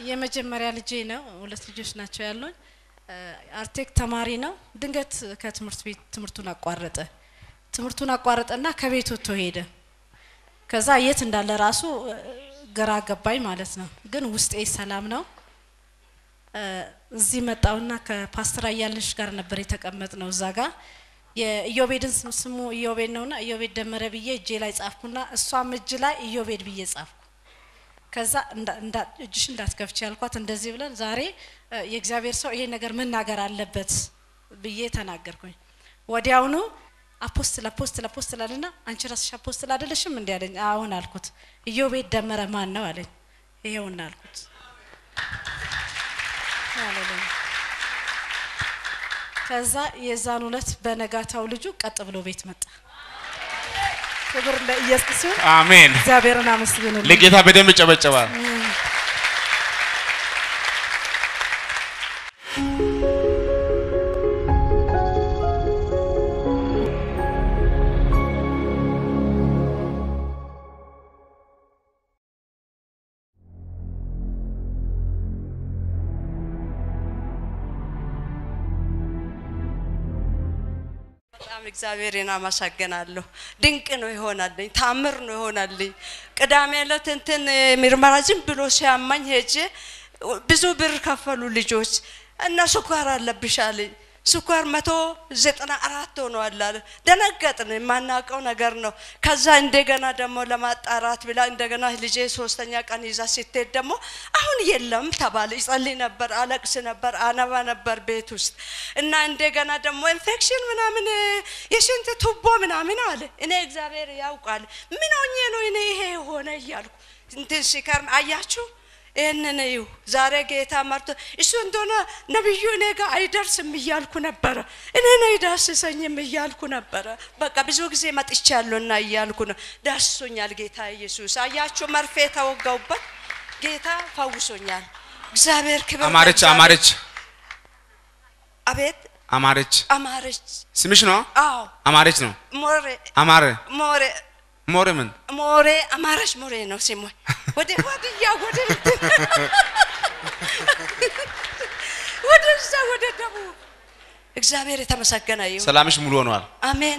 የመጀመሪያ ልጄ ነው። ሁለት ልጆች ናቸው ያሉኝ። አርቴክ ተማሪ ነው። ድንገት ከትምህርት ቤት ትምህርቱን አቋረጠ። ትምህርቱን አቋረጠና ከቤት ወጥቶ ሄደ። ከዛ የት እንዳለ ራሱ ግራ ገባኝ ማለት ነው። ግን ውስጤ ሰላም ነው። እዚህ መጣውና ከፓስተር አያልሽ ጋር ነበር የተቀመጥ ነው እዛ ጋር የኢዮቤድን ስም ስሙ ኢዮቤድ ነውና ኢዮቤድ ደመረ ብዬ እጄ ላይ ጻፍኩና እሷም እጅ ላይ ኢዮቤድ ብዬ ጻፍኩ። ከዛ እጅሽ እንዳትከፍች ያልኳት እንደዚህ ብለን ዛሬ የእግዚአብሔር ሰው ይሄ ነገር መናገር አለበት ብዬ ተናገርኩኝ። ወዲያውኑ አፖስትል አፖስትል አፖስትል አለና አንቺ ራስሽ አፖስትል አይደለሽም እንዲ አለኝ። አሁን አልኩት። ኢዮቤድ ደመረ ማን ነው አለኝ። ይሄውና አልኩት። ከዛ የዛን ዕለት በነጋታው ልጁ ቀጥ ብሎ ቤት መጣ። ክብር ለኢየሱስ ይሁን። አሜን። እግዚአብሔርን አመስግኑልኝ። ለጌታ በደንብ ይጨበጨባል። በጣም እግዚአብሔርን አመሰግናለሁ። ድንቅ ነው ይሆናልኝ፣ ታምር ነው ይሆናልኝ። ቅዳሜ ዕለት እንትን ምርመራ ዝም ብሎ ሲያማኝ ሄጄ ብዙ ብር ከፈሉ ልጆች እና ስኳር አለብሽ አለኝ። ስኳር መቶ ዘጠና አራት ሆኗል አለ። ደነገጥን። የማናውቀው ነገር ነው። ከዛ እንደገና ደግሞ ለማጣራት ብላ እንደገና ልጄ ሶስተኛ ቀን ይዛ ስትሄድ ደግሞ አሁን የለም ተባለ። ይጸልይ ነበር፣ አለቅስ ነበር፣ አነባ ነበር ቤት ውስጥ እና እንደገና ደግሞ ኢንፌክሽን ምናምን የሽንት ቱቦ ምናምን አለ። እኔ እግዚአብሔር ያውቃል ምን ሆኜ ነው እኔ ይሄ የሆነ እያልኩ እንትን ሲከርም አያችሁ ይህንን እዩ ዛሬ ጌታ መርቶ እሱ እንደሆነ ነቢዩ እኔ ጋር አይደርስም እያልኩ ነበረ። እኔን አይዳስሰኝም እያልኩ ነበረ። በቃ ብዙ ጊዜ መጥቻለሁና እያልኩ ነው። ዳስሶኛል ጌታ ኢየሱስ። አያችሁ መርፌ ተወጋውበት ጌታ ፈውሶኛል። እግዚአብሔር ክብር አማረች ለእግዚአብሔር። አማረች አቤት አማረች አማረች። ስምሽ ነው? አዎ አማረች ነው። ሞሬ አማረ ሞሬ ሞረ ምን ሞሬ አማረች ሞሬ ነው ስሟ። ወደ ወዲያ ወደ እንትን ወደዛ ወደ ደቡብ እግዚአብሔር የተመሰገነ ይሁን። ሰላምሽ ሙሉ ሆኗል። አሜን።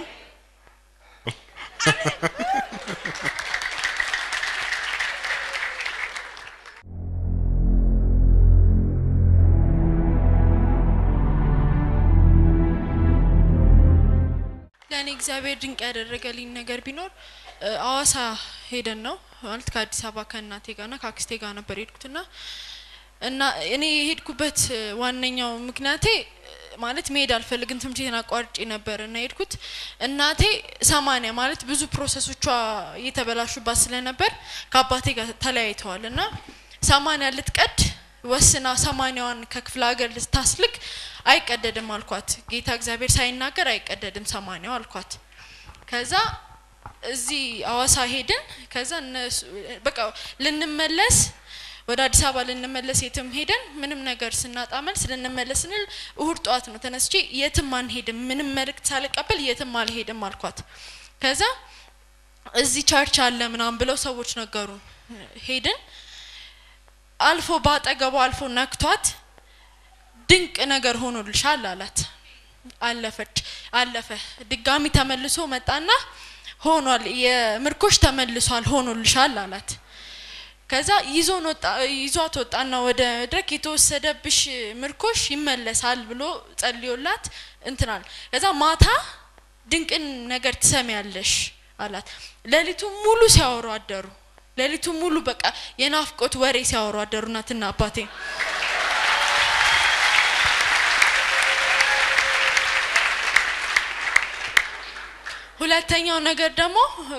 ለእኔ እግዚአብሔር ድንቅ ያደረገልኝ ነገር ቢኖር እ፣ አዋሳ ሄደን ነው ማለት ከአዲስ አበባ ከእናቴ ጋርና ከአክስቴ ጋር ነበር የሄድኩትና እና እኔ የሄድኩበት እ፣ ዋነኛው ምክንያቴ እ፣ ማለት መሄድ አልፈልግም ትምህርት ቤትን አቋርጬ ነበር እና የሄድኩት እናቴ ሰማንያ ማለት ብዙ ፕሮሰሶቿ እየተበላሹባት ስለነበር ከአባቴ ጋር ተለያይተዋል እና ሰማንያ ልትቀድ ወስና ሰማንያዋን ከክፍለ ሀገር ልታስልክ አይቀደድም አልኳት። ጌታ እግዚአብሔር ሳይናገር አይቀደድም ሰማንያው አልኳት። ከዛ እዚህ አዋሳ ሄድን። ከዛ እነሱ በቃ ልንመለስ ወደ አዲስ አበባ ልንመለስ የትም ሄደን ምንም ነገር ስናጣ መልስ ልንመለስ ስንል እሁድ ጠዋት ነው ተነስቼ የትም አንሄድም፣ ምንም መልእክት ሳልቀበል የትም አልሄድም አልኳት። ከዛ እዚህ ቸርች አለ ምናምን ብለው ሰዎች ነገሩን። ሄድን። አልፎ በአጠገቡ አልፎ ነክቷት ድንቅ ነገር ሆኖልሻል አላት። አለፈች አለፈ። ድጋሚ ተመልሶ መጣና ሆኗል፣ የምርኮሽ ተመልሷል፣ ሆኖልሻል አላት። ከዛ ይዞን ወጣ ይዟት ወጣና ወደ መድረክ የተወሰደብሽ ምርኮሽ ይመለሳል ብሎ ጸልዮላት እንትናል። ከዛ ማታ ድንቅን ነገር ትሰሚያለሽ አላት። ሌሊቱ ሙሉ ሲያወሩ አደሩ። ሌሊቱ ሙሉ በቃ የናፍቆት ወሬ ሲያወሩ አደሩ እናትና አባቴ። ሁለተኛው ነገር ደግሞ እ፣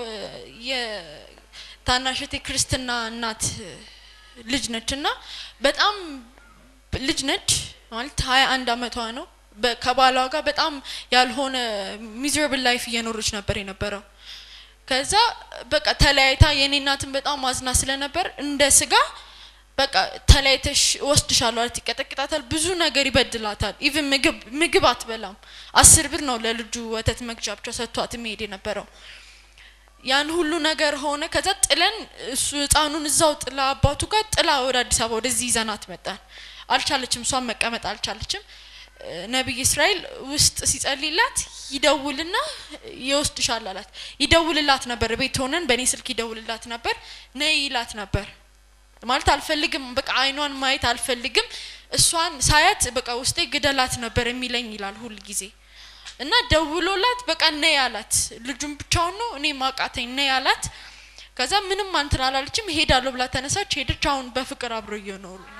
የታናሽቴ ክርስትና እናት እ፣ ልጅ ነች እና በጣም ልጅ ነች ማለት ሀያ አንድ አመቷ ነው። በ- ከባሏ ጋር በጣም ያልሆነ ሚዘራብል ላይፍ እየኖረች ነበር የነበረው። ከዛ በቃ ተለያይታ የኔ እናትን በጣም አዝና ስለነበር እንደ ስጋ በቃ ተለያይተሽ እወስድሻለሁ አለት ይቀጠቅጣታል። ብዙ ነገር ይበድላታል። ኢቭን ምግብ ምግብ አትበላም። አስር ብር ነው ለልጁ ወተት መግዣ ብቻ ሰጥቷት የሚሄድ የነበረው። ያን ሁሉ ነገር ሆነ። ከዛ ጥለን እሱ ህፃኑን እዛው ጥላ አባቱ ጋር ጥላ ወደ አዲስ አበባ ወደዚህ ይዘናት መጣን። አልቻለችም፣ እሷን መቀመጥ አልቻለችም። እ፣ ነቢይ እስራኤል ውስጥ ሲጸልይላት ይደውልና ይወስድሻል አላት። ይደውልላት ነበር፣ ቤት ሆነን በእኔ ስልክ ይደውልላት ነበር፣ ነይ ይላት ነበር። ማለት አልፈልግም፣ በቃ አይኗን ማየት አልፈልግም። እሷን ሳያት በቃ ውስጤ ግደላት ነበር የሚለኝ ይላል ሁል ጊዜ እና ደውሎላት በቃ ነይ አላት። ልጁን ብቻውን ነው እኔ ማቃተኝ ነይ አላት። ከዛ ምንም አንትን አላለችም። ሄዳለሁ ብላ ተነሳች፣ ሄደች። አሁን በፍቅር አብረው እየኖሩ ነው።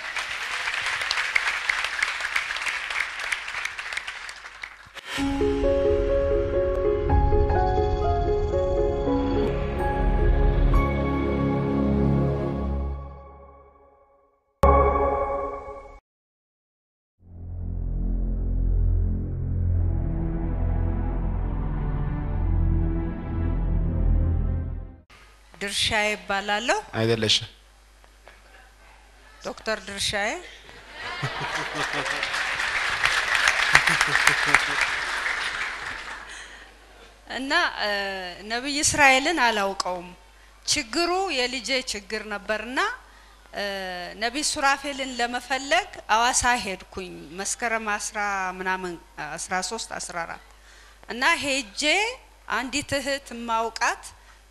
ድርሻዬ ይባላለሁ። አይደለሽም። ዶክተር ድርሻዬ እና እ፣ ነቢይ እስራኤልን አላውቀውም። ችግሩ የልጄ ችግር ነበርና እ፣ ነቢይ ሱራፌልን ለመፈለግ አዋሳ ሄድኩኝ መስከረም አስራ ምናምን አስራ ሶስት አስራ አራት እና ሄጄ አንዲት እህት ማውቃት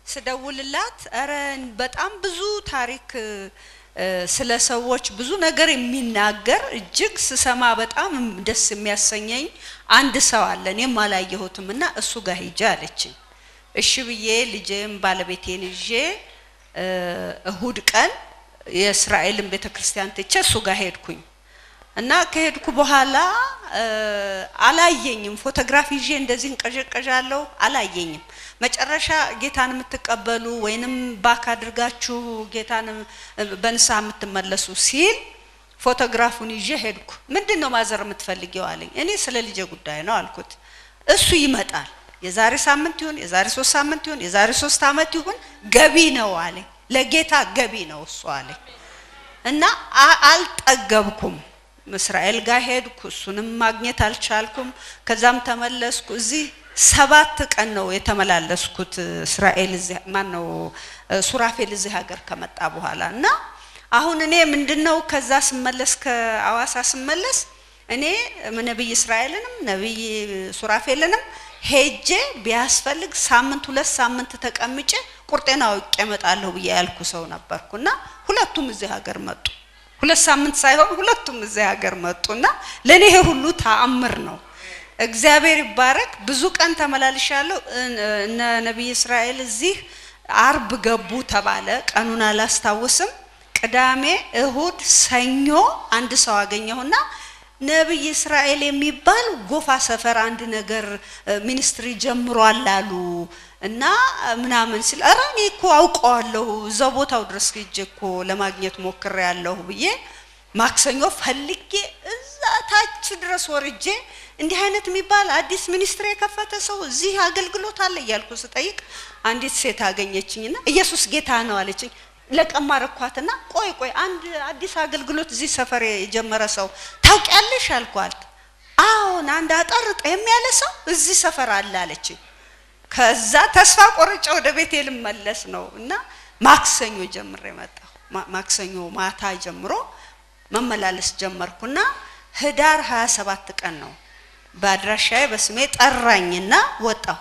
ስደውልላት እረ በጣም ብዙ ታሪክ እ፣ ስለ ሰዎች ብዙ ነገር የሚናገር እጅግ ስሰማ በጣም ደስ የሚያሰኘኝ አንድ ሰው አለ እኔም አላየሁትም እና እሱ ጋር ሂጄ አለችኝ። እሺ ብዬ ልጄም ባለቤቴን ይዤ እ፣ እሁድ ቀን የእስራኤልን ቤተ ክርስቲያን ትቼ እሱ ጋር ሄድኩኝ እና ከሄድኩ በኋላ እ፣ አላየኝም። ፎቶግራፍ ይዤ እንደዚህ እንቀዠቀዣለሁ፣ አላየኝም። መጨረሻ ጌታን የምትቀበሉ ወይንም ባክ አድርጋችሁ ጌታን እ፣ በንስሐ የምትመለሱ ሲል ፎቶግራፉን ይዤ ሄድኩ። ምንድን ነው ማዘር የምትፈልጊው አለኝ። እኔ ስለ ልጄ ጉዳይ ነው አልኩት። እሱ ይመጣል የዛሬ ሳምንት ይሁን የዛሬ ሶስት ሳምንት ይሁን የዛሬ ሶስት አመት ይሁን ገቢ ነው አለኝ። ለጌታ ገቢ ነው እሱ አለኝ። እና አ- አልጠገብኩም። እስራኤል ጋር ሄድኩ፣ እሱንም ማግኘት አልቻልኩም። ከዛም ተመለስኩ። እዚህ ሰባት ቀን ነው የተመላለስኩት። እስራኤል እዚህ ማን ነው ሱራፌል እዚህ ሀገር ከመጣ በኋላ እና አሁን እኔ ምንድነው ከዛ ስመለስ ከአዋሳ ስመለስ እኔ ነቢይ እስራኤልንም ነቢይ ሱራፌልንም ሄጄ ቢያስፈልግ ሳምንት ሁለት ሳምንት ተቀምጬ ቁርጤን አውቄ እመጣለሁ ብዬ ያልኩ ሰው ነበርኩ እና ሁለቱም እዚህ ሀገር መጡ። ሁለት ሳምንት ሳይሆን ሁለቱም እዚህ ሀገር መጡና ለእኔ ይሄ ሁሉ ተአምር ነው። እግዚአብሔር ይባረክ። ብዙ ቀን ተመላልሻለሁ። እነ ነቢይ እስራኤል እዚህ አርብ ገቡ ተባለ። ቀኑን አላስታውስም። ቅዳሜ፣ እሁድ፣ ሰኞ አንድ ሰው አገኘሁና ነቢይ እስራኤል የሚባል ጎፋ ሰፈር አንድ ነገር ሚኒስትሪ ጀምሯል አሉ እና ምናምን ሲል ኧረ እኔ እኮ አውቀዋለሁ እዛው ቦታው ድረስ ሄጄ እኮ ለማግኘት ሞክሬ ያለሁ ብዬ ማክሰኞ ፈልጌ እዛ ታች ድረስ ወርጄ እንዲህ አይነት የሚባል አዲስ ሚኒስትሪ የከፈተ ሰው እዚህ አገልግሎት አለ እያልኩ ስጠይቅ አንዲት ሴት አገኘችኝና ኢየሱስ ጌታ ነው አለችኝ። ለቀማ ረኳትና ቆይ ቆይ አንድ አዲስ አገልግሎት እዚህ ሰፈር የጀመረ ሰው ታውቂያለሽ አልኳት። አዎን አንድ አጠር ጠየም ያለ ሰው እዚህ ሰፈር አለ አለችኝ። ከዛ ተስፋ ቆርጬ ወደ ቤቴ ልመለስ ነው እና ማክሰኞ ጀምሬ መጣሁ። ማክሰኞ ማታ ጀምሮ መመላለስ ጀመርኩና ህዳር 27 ቀን ነው በአድራሻዬ በስሜ ጠራኝና ወጣሁ።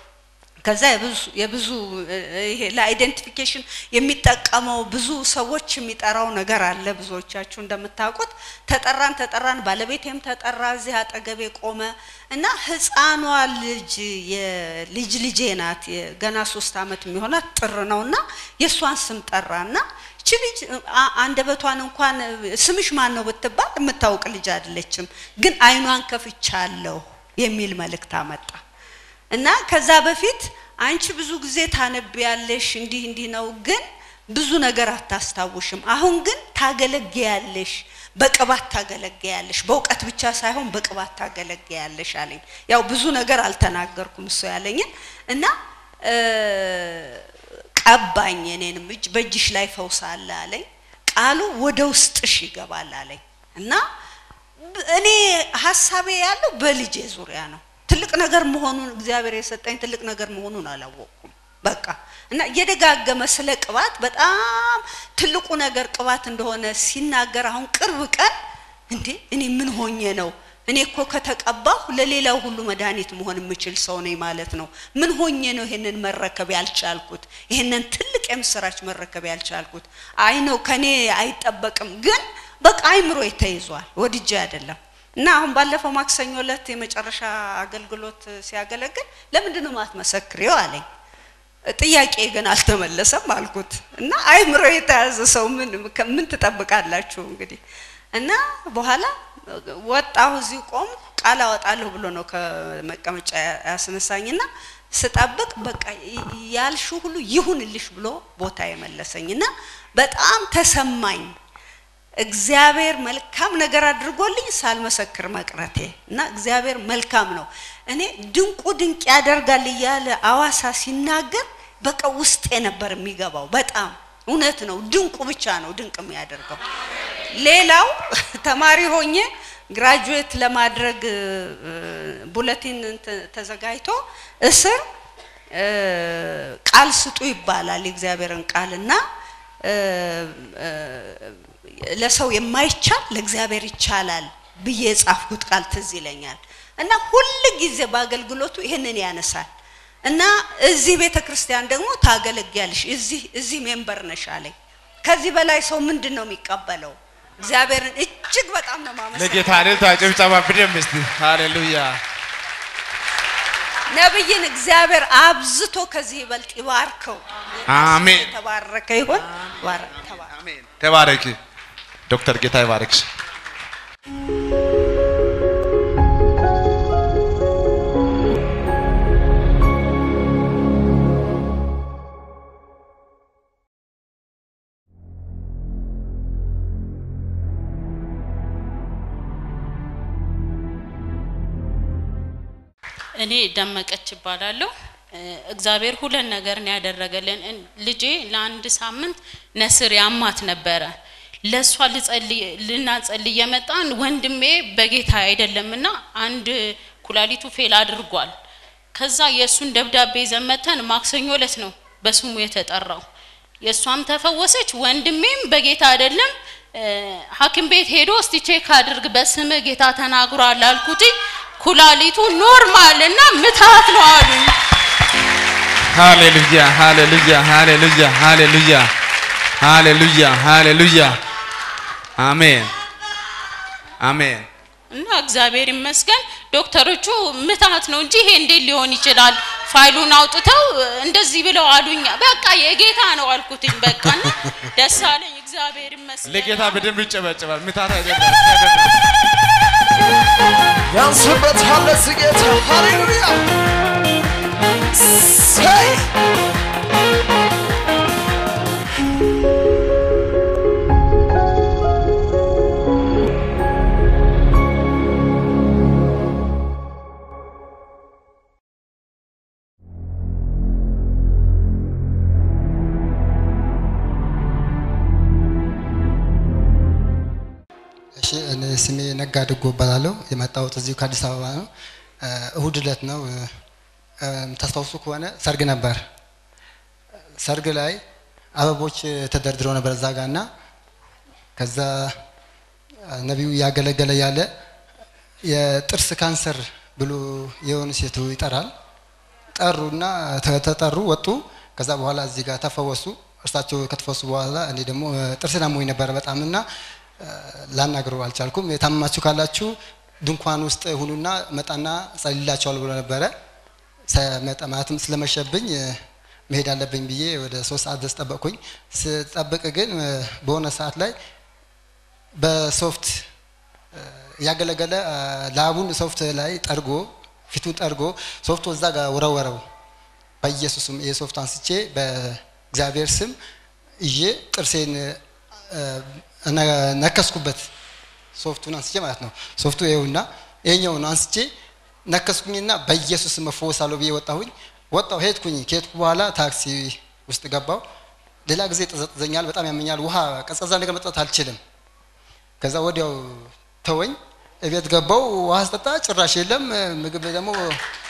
ከዛ የብዙ የብዙ ይሄ ለአይደንቲፊኬሽን የሚጠቀመው ብዙ ሰዎች የሚጠራው ነገር አለ። ብዙዎቻችሁ እንደምታውቁት ተጠራን ተጠራን፣ ባለቤቴም ተጠራ፣ እዚህ አጠገቤ ቆመ እና ህፃኗ ልጅ የልጅ ልጄ ናት፣ ገና ሶስት አመት የሚሆናት ጥር ነው እና የእሷን ስም ጠራና እቺ ልጅ አንደበቷን እንኳን ስምሽ ማን ነው ብትባል የምታውቅ ልጅ አይደለችም፣ ግን አይኗን ከፍቻለሁ የሚል መልእክት አመጣ። እና ከዛ በፊት አንቺ ብዙ ጊዜ ታነቢያለሽ፣ እንዲህ እንዲህ ነው፣ ግን ብዙ ነገር አታስታውሽም። አሁን ግን ታገለግያለሽ፣ በቅባት ታገለግያለሽ፣ በእውቀት ብቻ ሳይሆን በቅባት ታገለግያለሽ አለኝ። ያው ብዙ ነገር አልተናገርኩም እሱ ያለኝን እና ቀባኝ። እኔንም እጅ በእጅሽ ላይ ፈውስ አለ አለኝ። ቃሉ ወደ ውስጥሽ ይገባል አለኝ እና እኔ ሀሳቤ ያለው በልጄ ዙሪያ ነው። ትልቅ ነገር መሆኑን እግዚአብሔር የሰጠኝ ትልቅ ነገር መሆኑን አላወቅኩም። በቃ እና እየደጋገመ ስለ ቅባት በጣም ትልቁ ነገር ቅባት እንደሆነ ሲናገር አሁን ቅርብ ቀን እንዴ እኔ ምን ሆኜ ነው እኔ እኮ ከተቀባሁ ለሌላው ሁሉ መድኃኒት መሆን የምችል ሰው ነኝ ማለት ነው። ምን ሆኜ ነው ይሄንን መረከብ ያልቻልኩት? ይሄንን ትልቅ የምስራች መረከብ ያልቻልኩት? አይ ነው ከኔ አይጠበቅም፣ ግን በቃ አይምሮ ተይዟል። ወድጄ አይደለም። እና አሁን ባለፈው ማክሰኞ ዕለት የመጨረሻ አገልግሎት ሲያገለግል ለምንድን ነው ማትመሰክሪው አለኝ። ጥያቄ ግን አልተመለሰም አልኩት። እና አይምሮ የተያዘ ሰው ምን ምን ትጠብቃላችሁ እንግዲህ እና በኋላ ወጣሁ እዚሁ ቆም ቃል አወጣለሁ ብሎ ነው ከመቀመጫ ያስነሳኝና ስጠብቅ በቃ ያልሹ ሁሉ ይሁንልሽ ብሎ ቦታ የመለሰኝ እና በጣም ተሰማኝ። እግዚአብሔር መልካም ነገር አድርጎልኝ ሳልመሰክር መቅረቴ እና እግዚአብሔር መልካም ነው። እኔ ድንቁ ድንቅ ያደርጋል እያለ አዋሳ ሲናገር በቃ ውስጤ ነበር የሚገባው። በጣም እውነት ነው። ድንቁ ብቻ ነው ድንቅ የሚያደርገው። ሌላው ተማሪ ሆኜ ግራጁዌት ለማድረግ ቡለቲን ተዘጋጅቶ እስር ቃል ስጡ ይባላል የእግዚአብሔርን ቃልና ለሰው የማይቻል ለእግዚአብሔር ይቻላል ብዬ የጻፍኩት ቃል ትዝ ይለኛል እና ሁል ጊዜ በአገልግሎቱ ይህንን ያነሳል እና እዚህ ቤተ ክርስቲያን ደግሞ ታገለግያለሽ እዚህ እዚህ ሜምበር ነሽ አለኝ። ከዚህ በላይ ሰው ምንድን ነው የሚቀበለው? እግዚአብሔርን እጅግ በጣም ነው ማመሰግነው። ለጌታ እልልታ ጭብጨባ በደንብ እስቲ ሃሌሉያ። ነብይን እግዚአብሔር አብዝቶ ከዚህ ይበልጥ ይባርከው። አሜን። የተባረከ ይሁን። ባረ- ተባረክ። ተባረኪ ዶክተር ጌታ ይባርክሽ። እኔ ደመቀች እባላለሁ። እ፣ እግዚአብሔር ሁለት ነገር ነው ያደረገልን። እን- ልጄ ለአንድ ሳምንት ነስር ያማት ነበረ። ለእሷ ልጸልይ ልናጸልይ የመጣን ወንድሜ በጌታ አይደለምና አንድ ኩላሊቱ ፌል አድርጓል። ከዛ የእሱን ደብዳቤ ዘመተን ማክሰኞ ዕለት ነው በስሙ የተጠራው። የእሷም ተፈወሰች፣ ወንድሜም በጌታ አይደለም። እ፣ ሐኪም ቤት ሄዶ እስቲ ቼክ አድርግ በስምህ ጌታ ተናግሯል አልኩት። ኩላሊቱ ኖርማል እና ምታት ነው አሉኝ። ሃሌሉያ ሃሌሉያ ሃሌሉያ ሃሌሉያ ሃሌሉያ ሃሌሉያ አሜን አሜን። እና እግዚአብሔር ይመስገን ዶክተሮቹ ምታት ነው እንጂ ይሄ እንዴት ሊሆን ይችላል? ፋይሉን አውጥተው እንደዚህ ብለው አሉኝ። በቃ የጌታ ነው አልኩትኝ። በቃ እና ደስ አለኝ። እግዚአብሔር ይመስገን። ለጌታ በደንብ ይጨበጨባል። ምታት አይደለም። ያንስበታል ለዚህ ጌታ ሃሌሉያ ሰይ እሺ እኔ ስሜ ነጋ ድጎ እባላለሁ። የመጣሁት እዚሁ ከአዲስ አበባ ነው። እ፣ እሁድ ዕለት ነው። እ፣ እ፣ የምታስታውሱ ከሆነ ሰርግ ነበር። ሰርግ ላይ አበቦች ተደርድረው ነበር እዛ ጋር እና ከዛ እ፣ ነቢዩ እያገለገለ ያለ የጥርስ ካንሰር ብሎ የሆኑ ሴቱ ይጠራል። ጠሩና ተ- ተጠሩ ወጡ። ከዛ በኋላ እዚህ ጋር ተፈወሱ። እርሳቸው ከተፈወሱ በኋላ እኔ ደግሞ እ፣ ጥርሴን አሞኝ ነበረ በጣም እና እ፣ ላናግረው አልቻልኩም። የታመማችሁ ካላችሁ ድንኳን ውስጥ ሁኑና መጣና ጸልላቸዋል ብሎ ነበረ። ሰመጣ ማለትም ስለመሸብኝ እ፣ መሄድ አለብኝ ብዬ ወደ ሶስት ሰዓት ድረስ ጠበቅኩኝ። ስጠብቅ ግን እ፣ በሆነ ሰዓት ላይ በሶፍት እ፣ እያገለገለ እ፣ ላቡን ሶፍት ላይ ጠርጎ ፊቱን ጠርጎ ሶፍቱ እዛ ጋር ወረወረው። በኢየሱስም የሶፍት አንስቼ በእግዚአብሔር ስም ይዤ ጥርሴን እ፣ እነ- ነከስኩበት። ሶፍቱን አንስቼ ማለት ነው። ሶፍቱ ይኸውና ይሄኛውን አንስቼ ነከስኩኝና በኢየሱስ ስም እፈወሳለሁ ብዬ ወጣሁኝ። ወጣሁ ሄድኩኝ። ከሄድኩ በኋላ ታክሲ ውስጥ ገባው። ሌላ ጊዜ ጥዘጥዘኛል፣ በጣም ያመኛል። ውሃ ቀዝቃዛ ነገር መጠጣት አልችልም። ከዛ ወዲያው ተወኝ። እቤት ገባው። ውሃ ስጠጣ ጭራሽ የለም። ምግብ ደግሞ